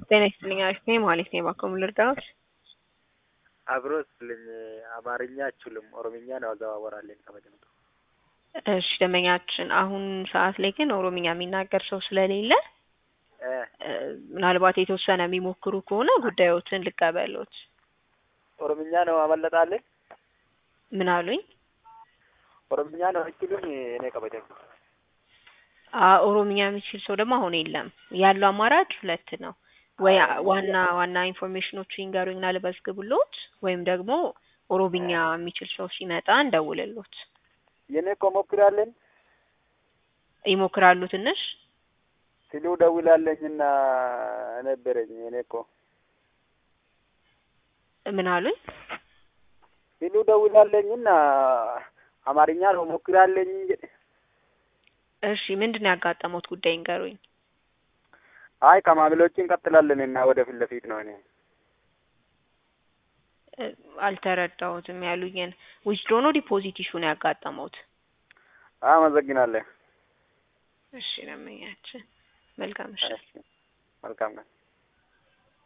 ጤና ይስጥልኝ አሪፍ ነኝ ማለት ነው። እባክዎ ምን ልርዳዎት? አብሮ ስልኝ አማርኛ አችልም ኦሮምኛ ነው አዘዋወራለን ከበደምጡ እሺ ደንበኛችን አሁን ሰዓት ላይ ግን ኦሮምኛ የሚናገር ሰው ስለሌለ እ ምናልባት የተወሰነ የሚሞክሩ ከሆነ ጉዳዮትን ልቀበሎት። ኦሮምኛ ነው አመለጣለን ምን አሉኝ? ኦሮምኛ ነው አይችልም እኔ ከበደም አ ኦሮምኛ የሚችል ሰው ደግሞ አሁን የለም። ያለው አማራጭ ሁለት ነው። ወይ ዋና ዋና ኢንፎርሜሽኖቹ ይንገሩኝና ልመዝግብሎት ወይም ደግሞ ኦሮምኛ የሚችል ሰው ሲመጣ እንደውልሎት። የኔ እኮ ሞክራለን ይሞክራሉ ትንሽ ሲሉ ደውላለኝና ነበረኝ እኔ እኮ ምን አሉኝ? ሲሉ ደውላለኝና አማርኛ ነው ሞክራለኝ እሺ ምንድን ነው ያጋጠሙት ጉዳይ ይንገሩኝ። አይ ከማምሎች እንቀጥላለን እና ወደ ፊት ለፊት ነው እኔ እ አልተረዳሁትም ያሉኝን ዊዝድሮ ነው ዲፖዚት ኢሹ ነው ያጋጠመውት? አመሰግናለሁ። እሺ ደንበኛችን መልካም እሺ መልካም ነው።